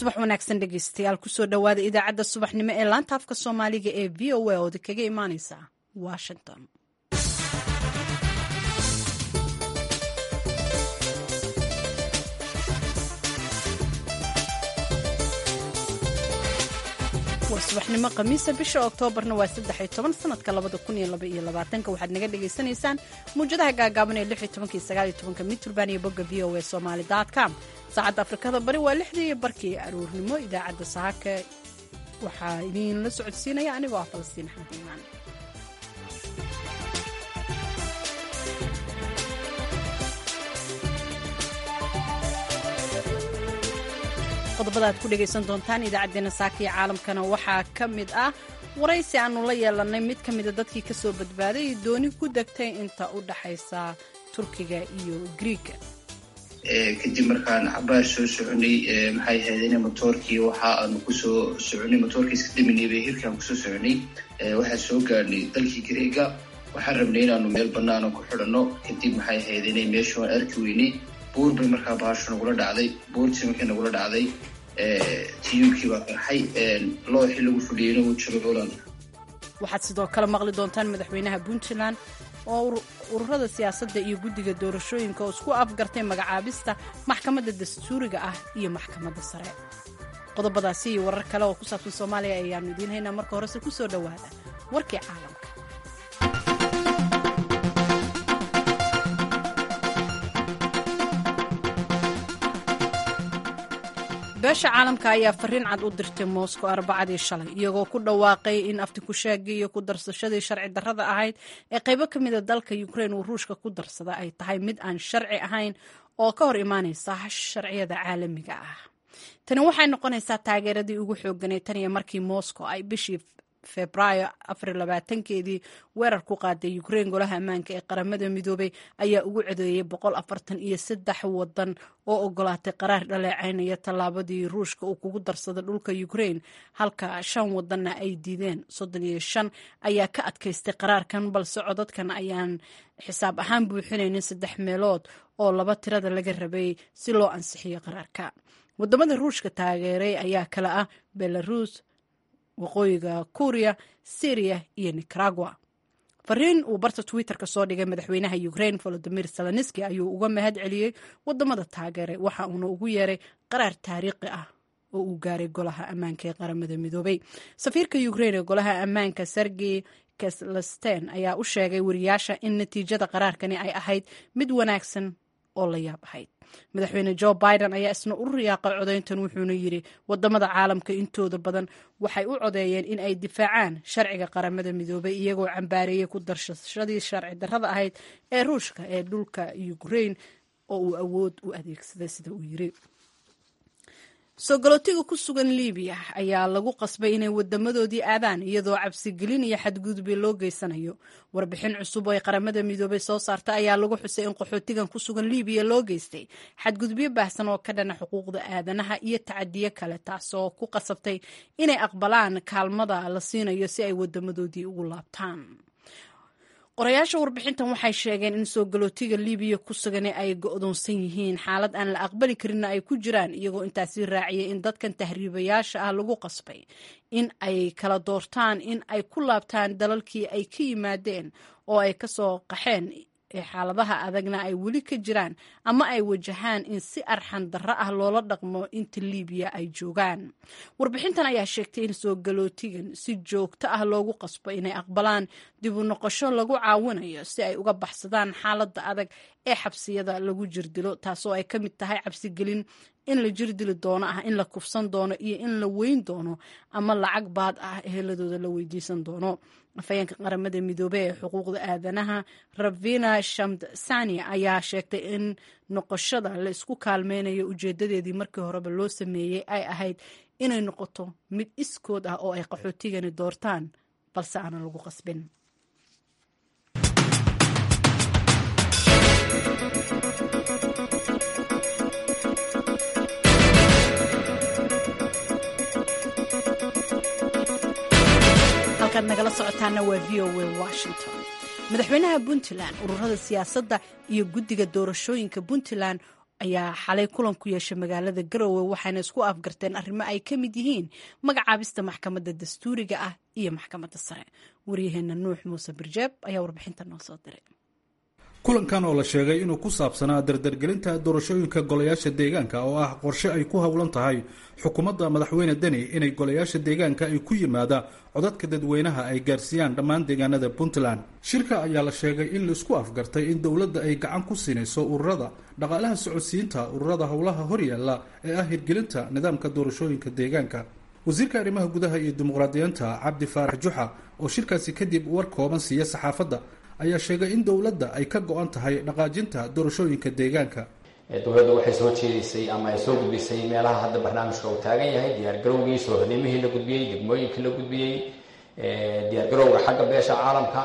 subax wanaagsan dhegeystayaal kusoo dhowaada idaacadda subaxnimo ee laanta afka soomaaliga ee v o a ood kaga imaaneysa washington waa subaxnimo khamiisa bisha oktoobarna waa saddex toban sanadka labada kun iyo laba iyo labaatanka waxaad naga dhagaysanaysaan muwjadaha gaagaaban ee lix iyo tobanka iyo sagaal iyo tobanka mitrband iyo bogga v o a somali com saacadda afrikada bari waa lixdii iyo barkii aruurnimo idaacadda saaka waxaa idiinla socodsiinaya anigoo ah falastiin axmed iimaan qodobada aad ku dhegaysan doontaan idaacaddeenna saaka iyo caalamkana waxaa ka mid ah waraysi aanu la yeelanay mid ka mida dadkii ka soo badbaaday dooni ku degtay inta u dhaxaysa turkiga iyo griiga kadib markaan cabaar soo soconay maxay ahaydeen motoorkii waxa aanu kusoo soconay motoorkii iska daminay bay hirkaan kusoo soconay waxaa soo gaadhnay dalkii greega waxaan rabnay inaanu meel banaana ku xidhanno kadib maxay ahaydeen meesha waan arki weynay buur bay markaa baasho nagula dhacday buurtii markay nagula dhacday tiyuubkii baa qarxay looxii lagu fadhiyeyna wuu jiro holand waxaad sidoo kale maqli doontaan madaxweynaha puntland oo ururada siyaasadda iyo guddiga doorashooyinka oo isku afgartay magacaabista maxkamadda dastuuriga ah iyo maxkamadda sare qodobadaasi iyo warar kale oo ku saabsan soomaaliya ayaanu idiin haynaa marka horese ku soo dhowaada warkii caalamka beesha caalamka ayaa fariin cad u dirtay moscow arbacadii shalay iyagoo ku dhawaaqay in aftikushaagii iyo ku darsashadii sharci darrada ahayd ee qaybo ka mida dalka ukrain uu ruushka ku darsada ay tahay mid aan sharci ahayn oo ka hor imaanaysa sharciyada caalamiga ah tani waxay noqonaysaa taageeradii ugu xooganay tan iyo markii moscow ay bishii febraayo afarlabaatankeedii weerar ku qaaday ukrain golaha ammaanka ee qaramada midoobay ayaa ugu codeeyey boqol afartan iyo saddex wadan oo ogolaatay qaraar dhaleecaynaya tallaabadii ruushka uu kugu darsada dhulka ukrain halka shan wadanna ay diideen soddon iyo shan ayaa ka adkaystay qaraarkan balse codadkan ayaan xisaab ahaan buuxinaynin saddex meelood oo laba tirada laga rabay si loo ansixiyo qaraarka wadamada ruushka taageeray ayaa kale ah belarus waqooyiga kuuriya syriya iyo nicaragua fariin uu barta twitter-ka soo dhigay madaxweynaha ukrain volodimir zelenski ayuu uga mahad celiyey wadamada taageeray waxa uuna ugu yeeray qaraar taariikhi ah oo uu gaaray golaha ammaanka ee qaramada midoobay safiirka ukrain ee golaha ammaanka sergey keslesten ayaa u sheegay wariyaasha in natiijada qaraarkani ay ahayd mid wanaagsan oo la yaab ahayd madaxweyne jo biden ayaa isna u riyaaqay codayntan wuxuuna yidhi wadamada caalamka intooda badan waxay u codeeyeen in ay difaacaan sharciga qaramada midoobay iyagoo cambaareeyey ku darshashadii sharci darrada ahayd ee ruushka ee dhulka ukrain oo uu awood u adeegsaday sida uu yidhi soo galootiga ku sugan libiya ayaa lagu qasbay inay wadamadoodii aadaan iyadoo cabsigelin iyo xadgudubyo loo geysanayo warbixin cusub oo ay qaramada midoobay soo saarta ayaa lagu xusay in qaxootigan ku sugan libiya loo geystay xadgudubyo baahsan oo ka dhana xuquuqda aadanaha iyo tacadiyo kale taasoo ku qasabtay inay aqbalaan kaalmada la siinayo si ay wadamadoodii ugu laabtaan qorayaasha warbixintan waxay sheegeen in soo galootiga libiya ku sugan ay go'doonsan yihiin xaalad aan la aqbali karinna ay ku jiraan iyagoo intaasi raaciyay in dadkan tahriibayaasha ah lagu qasbay in ay kala doortaan in ay ku laabtaan dalalkii ay ka yimaadeen oo ay ka soo qaxeen ee xaaladaha adagna ay weli ka jiraan ama ay wajahaan in si arxan darro ah loola dhaqmo inta libiya ay joogaan warbixintan ayaa sheegtay in soo galootigan si joogto ah loogu qasbo inay aqbalaan dib u noqosho lagu caawinayo si ay uga baxsadaan xaaladda adag ee xabsiyada lagu jirdilo taasoo ay ka mid tahay cabsigelin in la jirdili doono ah in la kufsan doono iyo in la weyn doono ama lacag baad ah eheladooda la weydiisan doono afhayeenka qaramada midoobey ee xuquuqda aadanaha ravina shamdsani ayaa sheegtay in noqoshada la isku kaalmeynayo ujeedadeedii markii horeba loo sameeyey ay ahayd inay noqoto mid iskood ah oo ay qaxootigani doortaan balse aanan lagu qasbin halkaad nagala socotaana waa v o a washington madaxweynaha puntland ururada siyaasadda iyo guddiga doorashooyinka puntland ayaa xalay kulan ku yeeshay magaalada garowe waxayna isku afgarteen arrimo ay ka mid yihiin magacaabista maxkamadda dastuuriga ah iyo maxkamadda sare waryaheena nuux muuse birjeeb ayaa warbixinta noo soo diray kulankan oo la sheegay inuu ku saabsanaa dardargelinta doorashooyinka golayaasha deegaanka oo ah qorshe ay ku howlan tahay xukuumadda madaxweyne deni inay golayaasha deegaanka ay ku yimaada codadka dadweynaha ay gaarsiiyaan dhammaan deegaanada puntland shirka ayaa la sheegay in laisku afgartay in dowladda ay gacan ku siinayso ururada dhaqaalaha socodsiinta ururada howlaha horyaalla ee ah hirgelinta nidaamka doorashooyinka deegaanka wasiirka arrimaha gudaha iyo dimuqraadiyiinta cabdi faarax juxa oo shirkaasi kadib war kooban siiya saxaafadda ayaa sheegay in dowladda ay ka go-an tahay dhaqaajinta doorashooyinka deegaanka dowladda waxay soo jeedisay ama ay soo gudbisay meelaha hadda barnaamijka uu taagan yahay diyaargarowgii soohodnimihii la gudbiyey degmooyinkii la gudbiyey diyaargarowga xagga beesha caalamka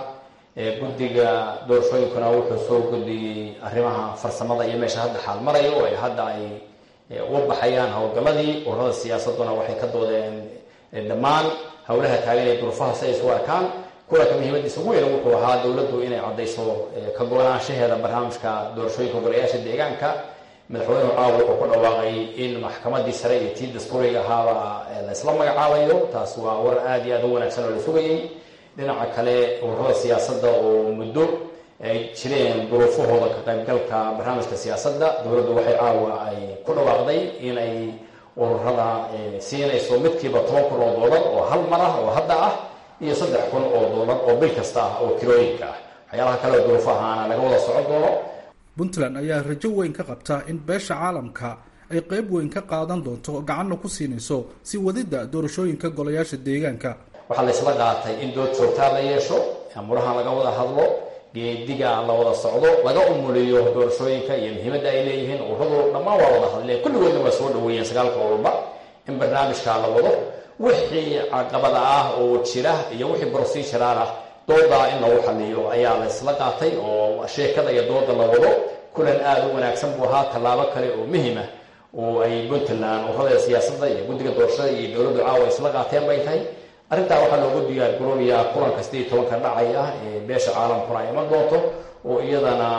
guddiga doorashooyinkuna wuxuu soo gudbiyey arrimaha farsamada iyo meesha hadda xaal marayo ay hadda ay uga baxayaan howlgalladii ururada siyaasaduna waxay ka doodeen dhammaan howlaha taagan ee durufaha si ay isu arkaan kulanka muhiimadiisa ugu weyn wuxuu ahaa dowladdu inay caddayso ka go-naanshaheeda barnaamijka doorashooyinka golayaasha deegaanka madaxweynuhu caawa wuxuu ku dhawaaqay in maxkamadii sare iyo tii dastuuriga ahaaba la isla magacaabayo taas waa war aada iyo aada u wanaagsan oo la sugayey dhinaca kale ururada siyaasadda oo muddo ay jireen duruufahooda ka qaybgalka barnaamijka siyaasadda dowladdu waxay caawa ay ku dhawaaqday inay ururada siinayso midkiiba toban kun oo doolar oo hal mar ah oo hadda ah iyo saddex kun oo doolar oo bil kasta ah oo kirooyinka ah waxyaalaha kale oo duruufahaana laga wada socon doono puntland ayaa rajo weyn ka qabta in beesha caalamka ay qeyb weyn ka qaadan doonto gacanna ku siinayso si wadidda doorashooyinka golayaasha deegaanka waxaa la isla qaatay in dood joogtaa la yeesho amuraha laga wada hadlo geediga la wada socdo laga umuliyo doorashooyinka iyo muhiimadda ay leeyihiin ururadu dhammaan waa wada hadleen kulligoodna waa soo dhaweeyeen sagaalka ururba in barnaamijka la wado wixii caqabada ah oo jira iyo wixii brosijaraal ah doodaa in lagu xaliyo ayaa la isla qaatay oo sheekada iyo dooda la wado kulan aada u wanaagsan buu ahaa tallaabo kale oo muhima oo ay puntland ururada siyaasadda iyo guddiga doorashada iyo dowladdu caawa isla qaateen bay tahay arrintaa waxaa loogu diyaar garoobayaa kulanka sidii tobanka dhacay ah ee beesha caalamkuna ay iman doonto oo iyadana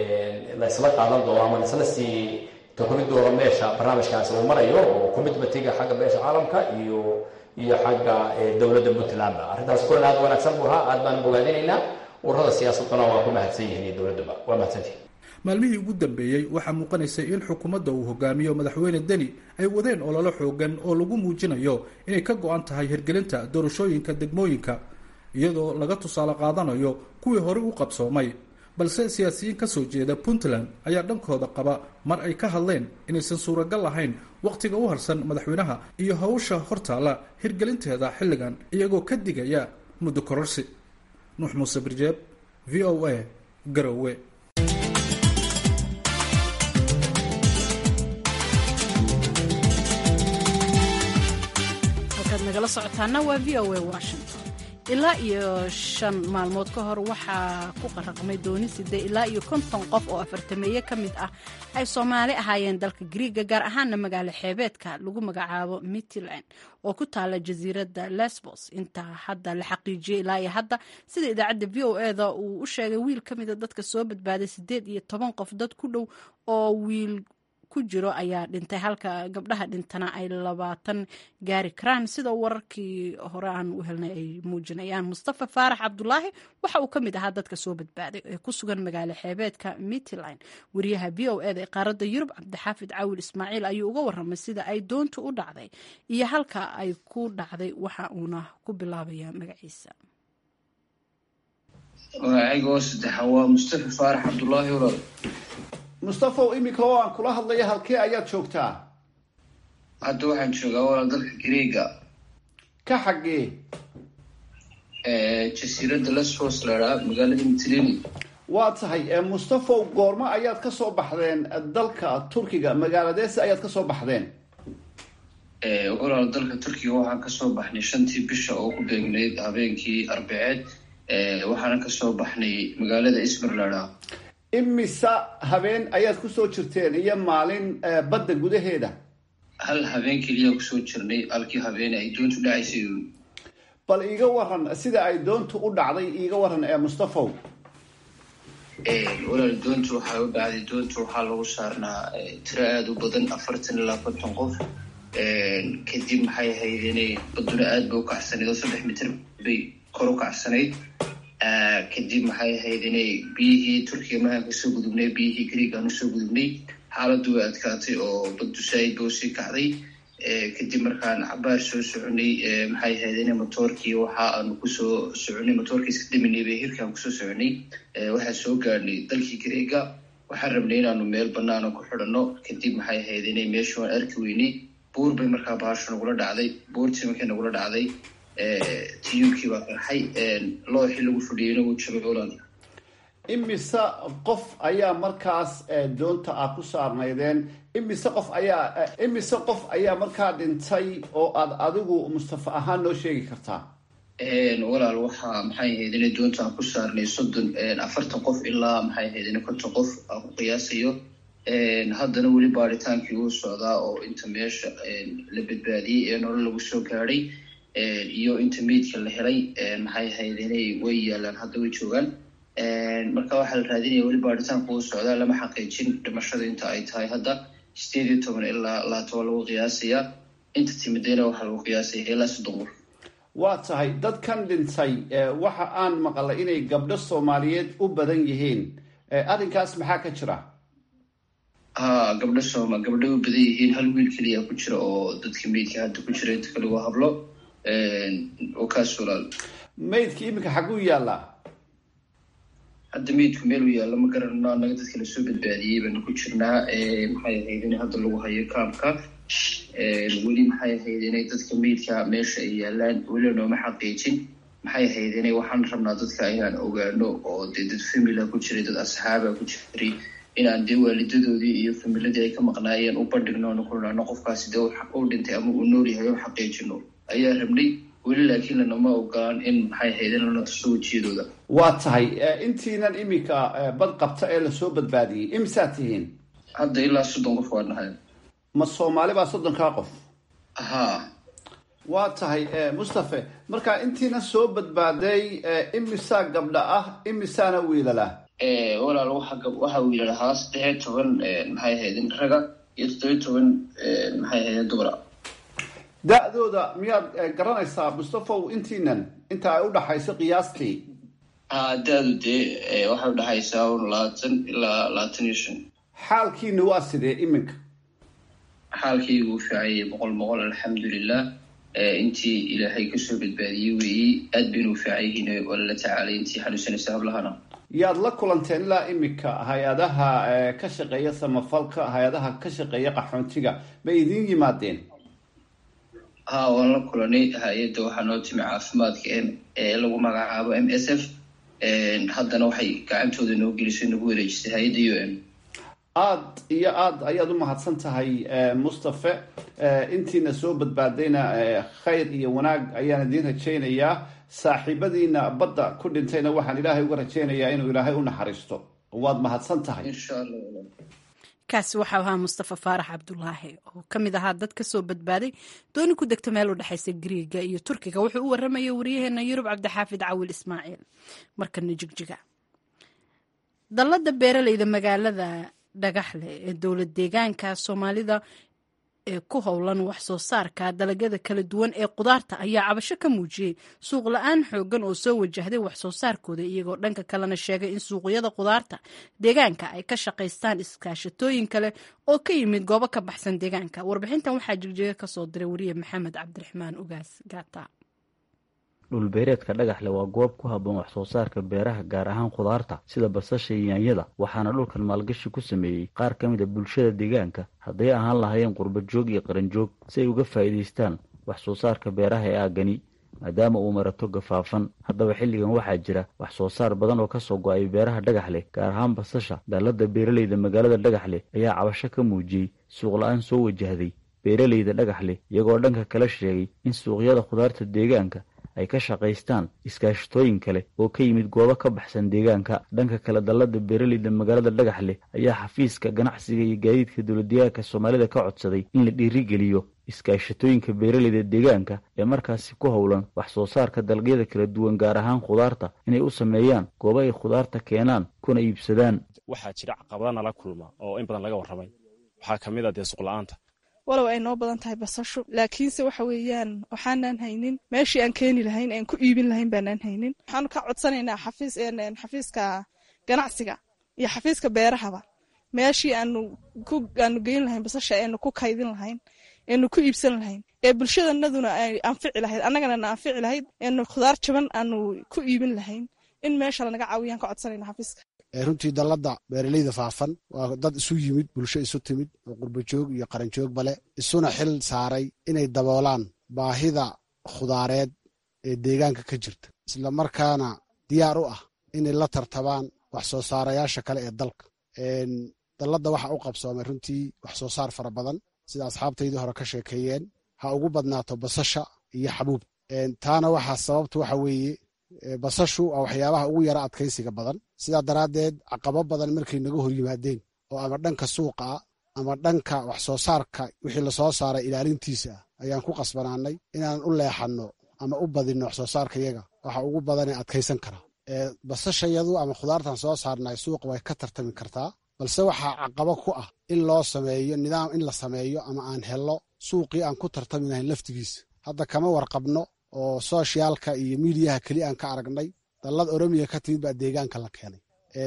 la isla qaadan doono ama laisla sii takuri doono meesha barnaamijkaasi uu marayo oo commitmentiga xagga beesha caalamka iyo iyo xagga dowladda puntlandba arrintaas kulan aada wanaagsan buu ahaa aad baan bogaadinaynaa ururada siyaasaduna waa ku mahadsan yihiin iyo dowladduba waa mahadsantihin maalmihii ugu dambeeyey waxaa muuqanaysay in xukuumadda uu hogaamiyo madaxweyne deni ay wadeen ololo xoogan oo lagu muujinayo inay ka go-an tahay hirgelinta doorashooyinka degmooyinka iyadoo laga tusaale qaadanayo kuwii hore u qabsoomay balse siyaasiyiin ka soo jeeda puntland ayaa dhankooda qaba mar ay ka hadleen inaysan suuragal ahayn wakhtiga u harsan madaxweynaha iyo hawsha hortaalla hirgelinteeda xilligan iyagoo ka digaya muddo kororsi nuux muuse birjeeb v o a garowe halkaad nagala socotaana waa v o a washington ilaa iyo shan maalmood ka hor waxaa ku qaraqmay dooni sidee ilaa iyo konton qof oo afartameeye ka mid ah ay soomaali ahaayeen dalka griiga gaar ahaana magaalo xeebeedka lagu magacaabo mitland oo ku taala jasiiradda lesbos intaa hadda la xaqiijiyey ilaa iyo hadda sida idaacadda v o e da uu u sheegay wiil ka mida dadka soo badbaaday sideed iyo toban qof dad ku dhow oo wiil ku jiro ayaa dhintay halka gabdhaha dhintana ay labaatan gaari karaan sida wararkii hore aan u helnay ay muujinayaan mustafa faarax cabdulaahi waxa uu ka mid ahaa dadka soo badbaaday ee ku sugan magaalo xeebeedka mitline wariyaha v o e da ee qaaradda yurub cabdixaafid caawil ismaaciil ayuu uga waramay sida ay doontu u dhacday iyo halka ay ku dhacday waxa uuna ku bilaabaya magaciisa magacayga saddexa waa mustafa faarax cabdulaahi walaal mustafaw iminka oo aan kula hadlaya halkee ayaad joogtaa hadda waxaan joogaa walaal dalka greega ka xaggee jasiiradda lesbos lahaa magaalada mitlini waa tahay mustafaw goormo ayaad ka soo baxdeen dalka turkiga magaaladeese ayaad ka soo baxdeen walaal dalka turkiga waxaan kasoo baxnay shantii bisha oo ku beegnayd habeenkii arbaceed waxaana kasoo baxnay magaalada ismir lahaa imisa habeen ayaad kusoo jirteen iyo maalin badda gudaheeda hal habeen keliya kusoo jirnay halkii habeen ay doontu dhacaysay bal iiga waran sida ay doontu u dhacday iiga waran ee mustafaw walaal doonta waxaa u dhacday doonta waxaa lagu saarnaa tiro aada u badan afartan ilaa konton qof kadib maxay ahayd inay baduna aad bay u kacsanayd oo saddex mitir bay kor u kacsanayd kadib maxay ahayd inay biyihii turkiga mahaan kasoo gudubnay biyihii greeg aan usoo gudubnay xaaladdu way adkaatay oo baddu saaid ba usii kacday kadib markaan cabaar soo soconay maxay ahayd ina motoorkii waxa aanu kusoo soconay motoorkii iska daminay bay hirkaan kusoo soconay waxaan soo gaadhnay dalkii greega waxaan rabnay inaanu meel banaana ku xidhanno kadib maxay ahayd inay meesha waan arki weynay buur bay markaa bahasho nagula dhacday buurtii markay nagula dhacday tiyuubkii baa qarxay looxii lagu fadhiyeyna wuu jabay olaad imise qof ayaa markaas doonta ah ku saarnaydeen imise qof ayaa imise qof ayaa markaa dhintay oo aad adigu mustafa ahaan noo sheegi kartaa walaal waxaa maxay ahayd inay doonta aan ku saarnay soddon afartan qof ilaa maxay ahayd ina konton qof aan ku qiyaasayo haddana weli baaritaankii uu socdaa oo inta meesha la badbaadiyey ee nolol lagu soo gaadhay iyo inta meydka la helay maxay ahayd inay way yaalaan hadda way joogaan marka waxaa la raadinaya weli baaritaanku uu socdaa lama xaqiijin dhimashada inta ay tahay hadda sideed iyo toban ilaa laatoban lagu qiyaasayaa inta timidayna waxaa lagu qiyaasaya ilaa soddon qof waa tahay dadkan dhintay waxa aan maqalay inay gabdho soomaaliyeed u badan yihiin arrinkaas maxaa ka jira ha gabdho sooma gabdho u badan yihiin hal wiil keliya ku jira oo dadka meydka hadda ku jira inta kale waa hablo oo kaas walaal maydka iminka xaguu yaallaa hadda meydku meel u yaalla ma garanno annaga dadka lasoo badbaadiyey baanu ku jirnaa maxay ahayd in hadda lagu hayo kaamka weli maxay ahayd inay dadka meydka meesha ay yaalaan weli nooma xaqiijin maxay ahayd inay waxaan rabnaa dadka inaan ogaano oo dee dad famila ku jiray dad asxaaba ku jiray inaan dee waalidadoodii iyo familadii ay ka maqnaayeen u bandhigno onu kulnaano qofkaasi dee u dhintay ama uu nool yahay o xaqiijino ayaa rabnay weli laakiin lanama ogolaan in maxay ahayd in lana tuso wejiyadooda waa tahay intiinan iminka bad qabta ee lasoo badbaadiyey imisaa tihiin hadda ilaa soddon qof waa nahay ma soomaali baa soddonkaa qof ha waa tahay mustafe marka intiina soo badbaaday imisaa gabdha ah imisaana wiilala walaal waxaa wiila lahaa saddexiyo toban maxay ahaydin raga iyo toddobiyo toban maxay ahaydin dumara da-dooda miyaad garanaysaa mustafow intiinan inta ay u dhaxayso qiyaastii ha da-du dee waxay udhaxaysaa un labaatan ilaa labaatan iyo shan xaalkiina waa sidee iminka xaalkaygu fiicayay boqol boqol alxamdulilah intii ilaahay kasoo badbaadiyey weeyey aad baynu u fiican yihiin waa lala tacaalay intii xanuunsanaysa hablahana yaad la kulanteen ilaa iminka hay-adaha ka shaqeeya samafalka hay-adaha ka shaqeeya qaxoontiga ma idiin yimaadeen ha waan la kulanay hay-adda waxaa noo timi caafimaadka ee lagu magacaabo m s f haddana waxay gacantooda noo gelisay nagu wareejisay hay-adda u n aada iyo aada ayaad u mahadsan tahay mustafe intiina soo badbaadayna khayr iyo wanaag ayaan idiin rajaynayaa saaxiibadiina badda ku dhintayna waxaan ilaahay uga rajaynayaa inuu ilaahay u naxariisto waad mahadsan tahay insha allah kaasi waxau ahaa mustafa faarax cabdulaahi oo ka mid ahaa dad ka soo badbaaday dooni ku degta meel u dhexaysa griiga iyo turkiga wuxuu u warramayay waryaheena yurub cabdixaafid cawil ismaaciil markana jigjiga dallada beeraleyda magaalada dhagaxle ee dowlad deegaanka soomaalida ee ku howlan wax soo saarka dalagyada kala duwan ee qudaarta ayaa cabasho ka muujiyey suuq la-aan xoogan oo soo wajahday wax soo saarkooda iyagoo dhanka kalena sheegay in suuqyada qudaarta deegaanka ay ka shaqaystaan iskaashatooyin kale oo ka yimid goobo ka baxsan deegaanka warbixintan waxaa jigjiga kasoo diray wariye maxamed cabdiraxmaan ugaas gaata dhulbeereedka dhagaxle waa goob ku habboon wax soo saarka beeraha gaar ahaan khudaarta sida basasha iyo yaanyada waxaana dhulkan maalgashi ku sameeyey qaar ka mid a bulshada deegaanka hadday ahaan lahaayeen qurbajoog iyo qaranjoog si ay uga faa'iidaystaan wax soo saarka beeraha ee aagani maadaama uu marato gafaafan haddaba xilligan waxaa jira wax soo saar badan oo kasoo go-ay beeraha dhagaxleh gaar ahaan basasha dallada beeraleyda magaalada dhagaxleh ayaa cabasho ka muujiyey suuq la-aan soo wajahday beeraleyda dhagaxleh iyagoo dhanka kala sheegay in suuqyada khudaarta deegaanka ay ka shaqaystaan iskaashatooyin kale oo ka yimid goobo ka baxsan deegaanka dhanka kale dallada beeraleyda magaalada dhagaxleh ayaa xafiiska ganacsiga iyo gaadiidka dowladdeegaanka soomaalida ka codsaday in la dhiirigeliyo iskaashatooyinka beeraleyda deegaanka ee markaasi ku howlan wax soo saarka dalagyada kala duwan gaar ahaan khudaarta inay u sameeyaan goobo ay khudaarta keenaan kuna iibsadaan waxaa jira caqabada nala kulma oo in badan laga warramay waxaa ka mid a dee suqla-aanta walow ay noo badan tahay basashu laakiinse waxa weeyaan waxaanaan haynin meeshii aan keeni lahayn aan ku iibin lahayn baanaan haynin waxaanu ka codsanaynaa xafiis xafiiska ganacsiga iyo xafiiska beerahaba meeshii aanu ku aanu geyn lahayn basasha eenu ku kaydin lahayn eenu ku iibsan lahayn ee bulshadanaduna ay anfici lahayd annagana na anfici lahayd eenu khudaar jaban aanu ku iibin lahayn in meesha lanaga caawiyaan ka codsanayna xafiiska runtii dalladda beeraleyda faafan waa dad isu yimid bulsho isu timid oo qurbajoog iyo qaranjoogba leh isuna xil saaray inay daboolaan baahida khudaareed ee deegaanka ka jirta isla markaana diyaar u ah inay la tartabaan wax soo saarayaasha kale ee dalka dalladda waxa u qabsoomay runtii wax soo saar fara badan sida asxaabtaydii hore ka sheekeeyeen ha ugu badnaato basasha iyo xabuub taana waxaa sababta waxa weeye basashu waa waxyaabaha ugu yara adkaysiga badan sidaa daraaddeed caqabo badan markay naga hor yimaadeen oo ama dhanka suuqa ah ama dhanka wax soo saarka wixii lasoo saaray ilaalintiisa ah ayaan ku qasbanaanay inaan u leexanno ama u badinno wax soo saarkayaga waxa ugu badanee adkaysan karaa basashayadu ama khudaartan soo saarnay suuqa way ka tartami kartaa balse waxaa caqabo ku ah in loo sameeyo nidaam in la sameeyo ama aan hello suuqii aan ku tartami lahayn laftigiisa hadda kama warqabno oo sooshiyaalka iyo miidiyaha keli aan ka aragnay dallad oromiya ka timid baa deegaanka la keenay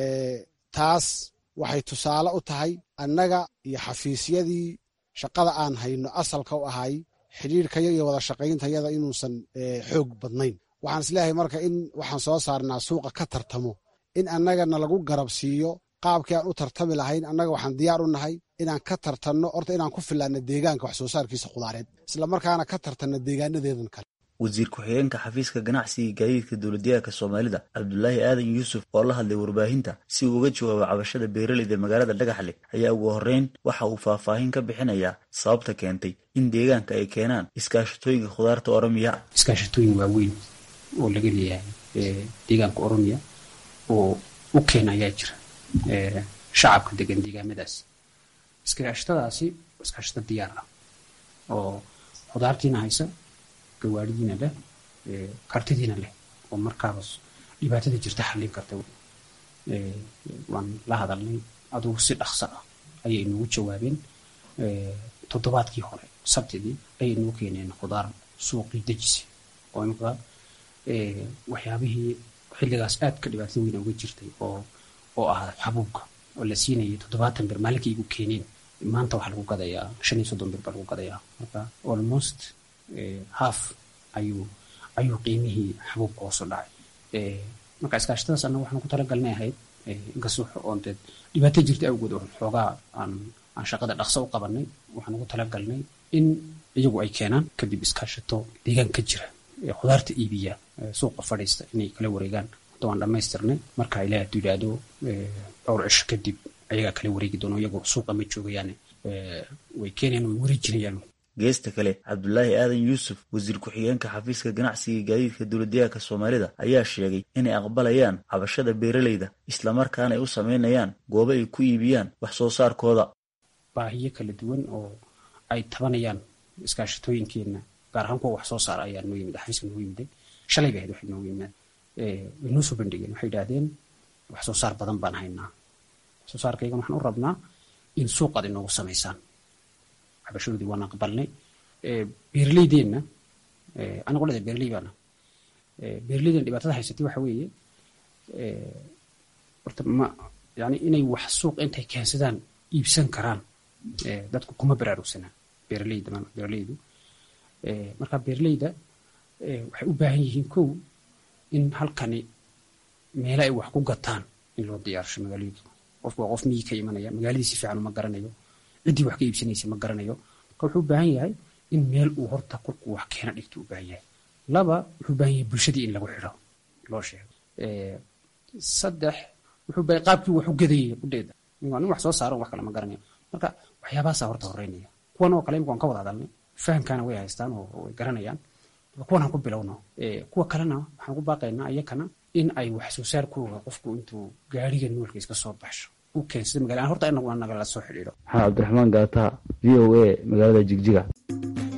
taas waxay tusaale u tahay annaga iyo xafiisyadii shaqada aan hayno asalka u ahay xidhiirkaya iyo wada shaqayntayada inuusan xoog badnayn waxaan isleeyahay marka in waxaan soo saarnaa suuqa ka tartamo in annagana lagu garab siiyo qaabkii aan u tartami lahayn annaga waxaan diyaar u nahay inaan ka tartanno horta inaan ku filaanno deegaanka wax soo saarkiisa khudaareed isla markaana ka tartanno deegaanadeedan kale wasiir ku-xigeenka xafiiska ganacsiga gaadiidka dowladyahanka soomaalida cabdulaahi aadan yuusuf oo la hadlay warbaahinta si uu uga jawaabo cabashada beeraleyda magaalada dhagaxle ayaa ugu horreyn waxa uu faahfaahin ka bixinayaa sababta keentay in deegaanka ay keenaan iskaashatooyinka khudaarta oromiya iskaashatooyin waaweyn oo laga leeyahay deegaanka oromiya oo u keena ayaa jira shacabka degan deegaamadaas iskaashatadaasi iskaashato diyaar ah oo khudaartiina haysa gawaaridiina leh kartidiina leh oo markaas dhibaatada jirta xallin karta waan la hadalnay adugu si dhaqso ah ayay inoogu jawaabeen toddobaadkii hore sabtidii ayay inoo keeneen khudaar suuqii dejisi oo imika waxyaabihii xilligaas aad ka dhibaatada weyna uga jirtay oo oo ah xabuubka oo la siinayay toddobaatan bir maalinkii igu keeneen maanta waxaa lagu gadayaa shan iyo soddon bir baa lagu gadayaa marka almost half ayuu ayuu qiimihii xabuubka hoosu dhacay marka iskaashatadaas annaga waxaan ku talagalnay ahayd inkastoo oon dee dhibaato jirta awgood oo xoogaa aan aan shaqada dhaqso u qabanay waxaan ugu talagalnay in iyagu ay keenaan kadib iskaashato deegaan ka jira khudaarta iibiya suuqa fadhiista inay kala wareegaan hadda waan dhammaystirnay marka ilaah hadduu yidhaahdo dhowr cisho kadib ayagaa kala wareegi doono iyagoo suuqa ma joogayaan way keenayaan way wareejinayaan geesta kale cabdulaahi aadan yuusuf wasiir ku-xigeenka xafiiska ganacsiga gaadiidka dowladyahanka soomaalida ayaa sheegay inay aqbalayaan cabashada beeraleyda islamarkaana ay u sameynayaan goobo ay ku iibiyaan wax soo saarkooda baahiyo kala duwan oo ay tabanayaan iskaashatooyinkeenna gaar ahaan kuwa wax soo saara ayaa noo yimid xafiiska noo yimiday shalay bay ahayd waxay noogu yimaad way noo soo bandhigeen waxay idhaahdeen wax soo saar badan baan haynaa wax soo saarkaygan waxaan u rabnaa in suuqaad inoogu samaysaan cabashadoodii waan aqbalnay beeraleydeenna anigu dhada beeraley baana beeraleydan dhibaatada haysatay waxa weeye horta ma yani inay wax suuq intay keensadaan iibsan karaan dadku kuma baraarugsanaa beeraleyda beeraleydu marka beeraleyda waxay u baahan yihiin kow in halkani meelo ay wax ku gataan in loo diyaarsho magaaladu qofku waa qof miyi ka imanaya magaaladii si fiican uma garanayo ciddii wax ka iibsanaysa ma garanayo marka wuxuu u baahan yahay in meel uu horta kolkuu wax keena dhigto u baahan yahay laba wuxuu u baahan yahay bulshadii in lagu xidho loo sheego saddex wuxuu baahan qaabkii wax u gadayay kudheeda nin wax soo saaro wax kale ma garanayo marka waxyaabahaasaa horta horeynaya kuwan oo kale imika waan ka wada hadalnay fahamkaana way haystaan oo way garanayaan kuwan aan ku bilowno kuwa kalena waxaan ku baaqaynaa iyakana in ay wax soo saarkooga qofku intuu gaariga noolka iska soo baxsho u keensada magala horta inagu nagala soo xidhiidho maxamed cabdiraxmaan gaata v o a magaalada jigjiga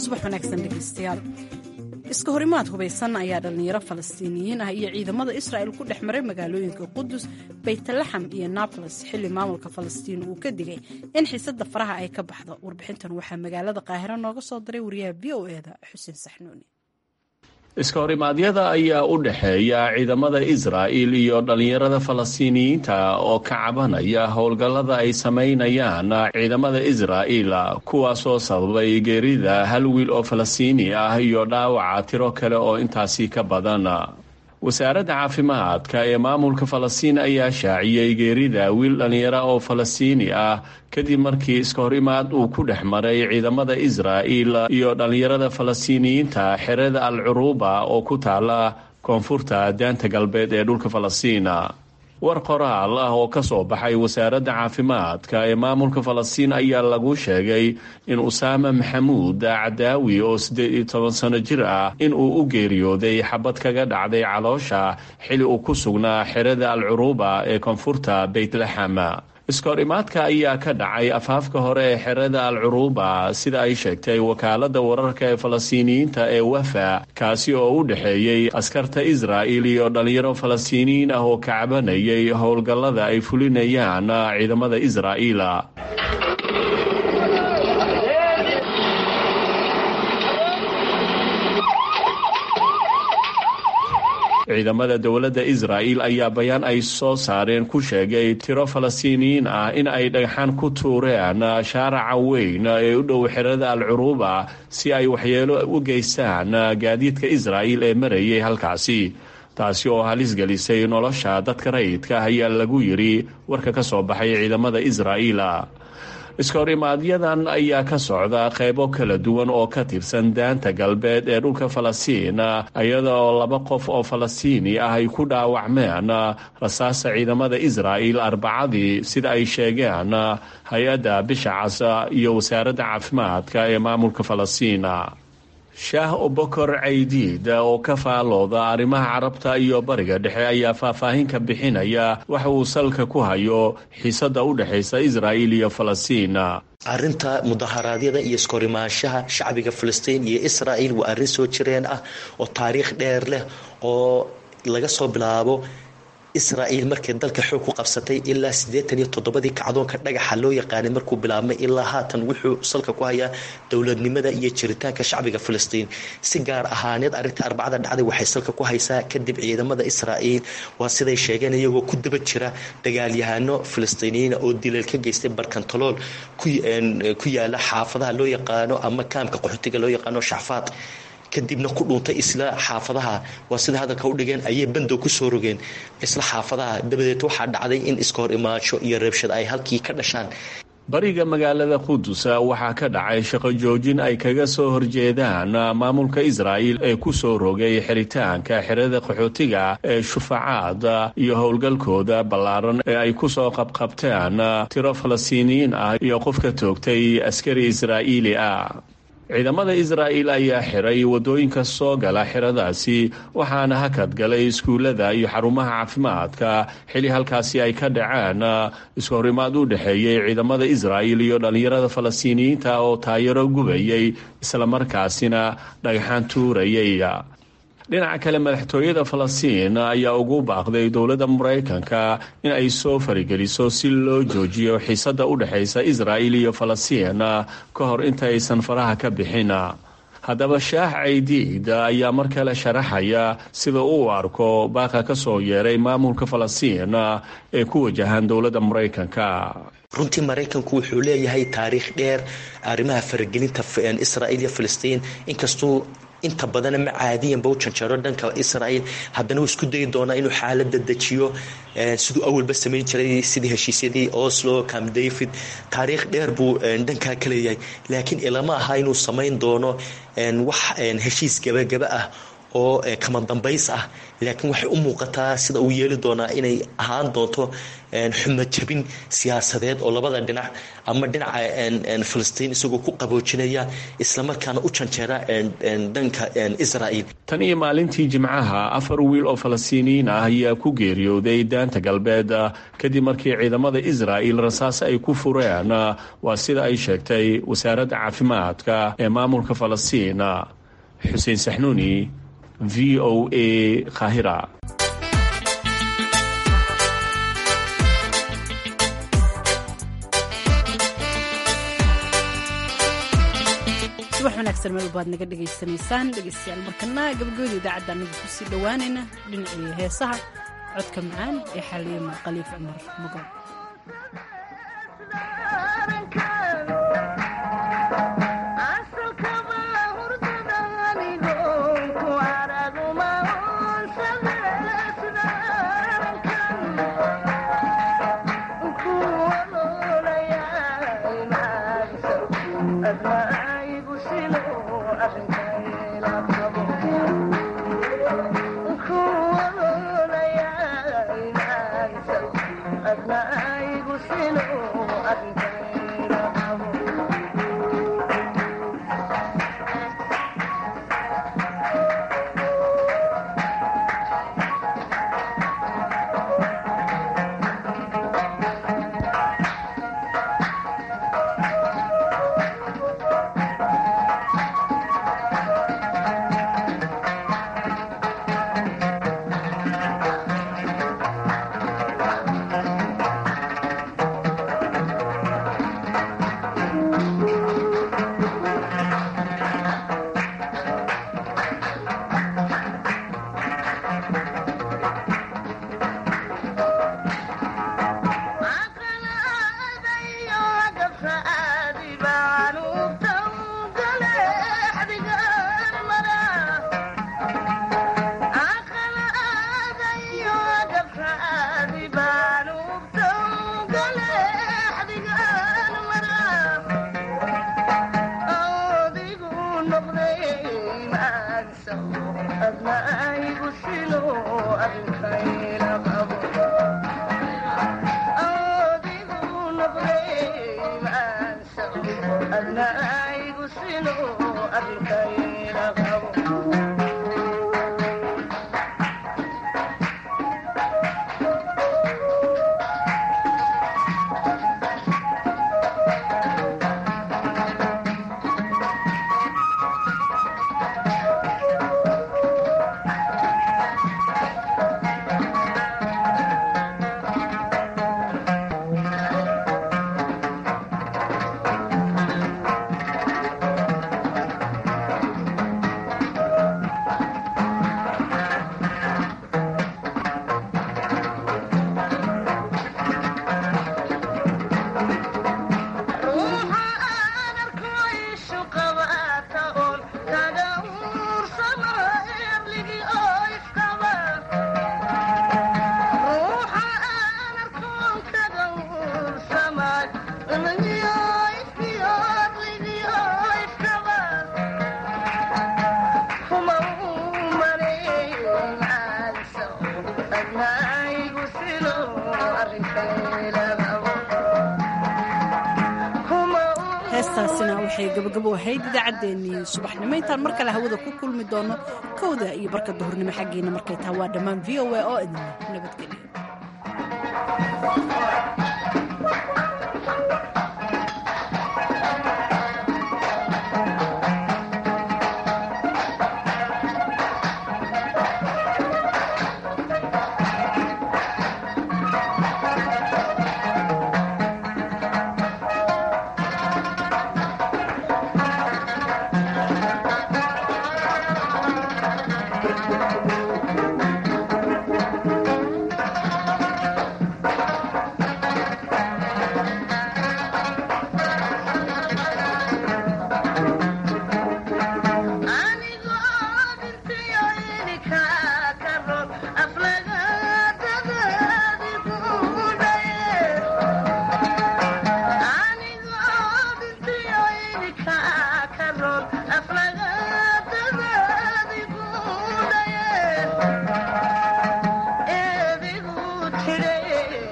subax wanaagsan dhegeystayaal iska horimaad hubaysan ayaa dhallinyaro falastiiniyiin ah iyo ciidamada israa'il ku dhex maray magaalooyinka qudus baytalaxam iyo naboles xilli maamulka falastiin uu ka digay in xiisadda faraha ay ka baxdo warbixintan waxaa magaalada qaahiro nooga soo diray wariyaha v o eda xuseen saxnuuni iska horimaadyada ayaa u dhexeeya ciidamada israa'il iyo dhallinyarada falastiiniyiinta oo ka cabanaya howlgallada ay samaynayaan ciidamada israa'il kuwaasoo sababay geerida hal wiil oo falastiini ah iyo dhaawaca tiro kale oo intaasi ka badan wasaaradda caafimaadka ee maamulka falastiin ayaa shaaciyey geerida wiil dhallinyara oo falastiini ah kadib markii iska hor imaad uu ku dhex maray ciidamada israa'il iyo dhallinyarada falastiiniyiinta xerada al curuuba oo ku taala koonfurta daanta galbeed ee dhulka falastiina war qoraal ah oo ka soo baxay wasaaradda caafimaadka ee maamulka falastiin ayaa lagu sheegay in usaama maxamuud cadaawi oo siddeed iyo toban sano jir ah in uu u geeriyooday xabad kaga dhacday caloosha xili uu ku sugnaa xerada al curuuba ee koonfurta beytlaxam iska hor imaadka ayaa ka dhacay afaafka hore ee xerada al curuuba sida ay sheegtay wakaaladda wararka ee falastiiniyiinta ee wafa kaasi oo u dhexeeyey askarta israa'il iyo dhallinyaro falastiiniyiin ah oo ka cabanayay howlgallada ay fulinayaan ciidamada israa'iil ciidamada dowladda israa'il ayaa bayaan ay soo saareen ku sheegay tiro falastiiniyiin ah in ay dhagxaan ku tuureen shaaraca weyn ee u dhow xerada al curuuba si ay waxyeelo u geystaan gaadiidka israa'il ee marayay halkaasi taasi oo halis gelisay nolosha dadka rayidka ah ayaa lagu yidhi warka ka soo baxay ciidamada israa'iil iska horimaaadyadan ayaa ka socda qaybo kala duwan oo ka tirsan daanta galbeed ee dhulka falastiin iyada oo laba qof oo falastiini ah ay ku dhaawacmeen rasaasta ciidamada israa'il arbacadii sida ay sheegeen hay-adda bisha casa iyo wasaaradda caafimaadka ee maamulka falastiina shaah obokor caydiid oo ka faalooda arrimaha carabta iyo bariga dhexe ayaa faahfaahin ka bixinaya waxa uu salka ku hayo xiisadda u dhexaysa israa'il iyo falastiin arrinta mudaharaadyada iyo iskorimaanshaha shacbiga falastiin iyo israa'il waa arrin soo jireen ah oo taariikh dheer leh oo laga soo bilaabo israa'iil markay dalka xoog ku qabsatay ilaa siddeetan iyo toddobadii kacdoonka dhagaxa loo yaqaanay markuu bilaabmay ilaa haatan wuxuu salka ku hayaa dowladnimada iyo jiritaanka shacbiga falastiin si gaar ahaaneed arrinta arbacada dhacday waxay salka ku haysaa kadib ciidamada israa'iil waa siday sheegeen iyagoo ku daba jira dagaalyahano falastiiniyiina oo dileel ka geystay barkantalool ku yaala xaafadaha loo yaqaano ama kaamka qaxootiga loo yaqaano shacfaad kadibna ku dhuuntay isla xaafadaha waa sida hadalka u dhigeen ayay bandow ku soo rogeen isla xaafadaha dabadeed waxaa dhacday in iska hor imaansho iyo reebshad ay halkii ka dhashaan bariga magaalada qudus waxaa ka dhacay shaqo joojin ay kaga soo horjeedaan maamulka israa'il ee ku soo rogay xiritaanka xerada qaxootiga ee shufacaad iyo howlgalkooda ballaaran ee ay ku soo qabqabteen tiro falastiiniyiin ah iyo qof ka toogtay askari israa'iili ah ciidamada israa'il ayaa xiray waddooyinka soo gala xeradaasi waxaana hakad galay iskuullada iyo xarumaha caafimaadka xili halkaasi ay ka dhaceen isku horimaad u dhexeeyey ciidamada israa'il iyo dhallinyarada falastiiniyiinta oo taayaro gubayay islamarkaasina dhagxaan tuurayay dhinaca kale madaxtooyada falastiin ayaa ugu baaqday dowladda maraykanka in ay soo farigeliso si loo joojiyo xiisadda u dhexaysa israa'il iyo falastiin ka hor intaaysan faraha ka bixin haddaba shaax caydiid ayaa mar kale sharaxaya sida uu arko baaqa ka soo yeeray maamulka falastiin ee ku wajahan dowladda maraykanka runtii maraykanku wuxuu leeyahay taariikh dheer arrimaha faragelinta israa'iil iyo falastiin inkastuu inta badana ma caadiyanba u janjaro dhanka israa'iil haddana uu isku dayi doonaa inuu xaalada dejiyo siduu awalba samayn jiray sidii heshiisyadii oslo cam david taariikh dheer buu dhankaa ka leeyahay laakiin ilama aha inuu samayn doono wax heshiis gabagaba ah oo kama dambays ah laakiin waxay u muuqataa sida uu yeeli doonaa inay ahaan doonto xumajabin siyaasadeed oo labada dhinac ama dhinaca filistiin isagoo ku qaboojinaya islamarkaana u janjeera dhanka israel tan iyo maalintii jimcaha afar wiil oo falastiiniyiin ah ayaa ku geeriyooday daanta galbeed kadib markii ciidamada israel rasaas ay ku fureen waa sida ay sheegtay wasaaradda caafimaadka ee maamulka falastiin xuseen saxnuuni v o a kahira subax wanaagsan meel baad naga dhegaysanaysaan dhegeystayaal markana gabagabada idaacadda anagu kusii dhowaanayna dhinacii heesaha codka macaan ee xaliyama khaliif cumar magool heestaasina waxay gabagabo ahayd idaacaddeenii subaxnimo intaan mar kale hawada ku kulmi doono kowda iyo barka duhurnimo xaggiina markay taha waa dhammaan v o a oo idin nabadgelyo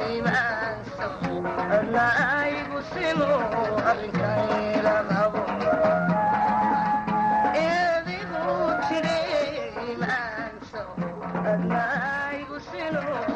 Adigu tiri imaanso adnaigu sino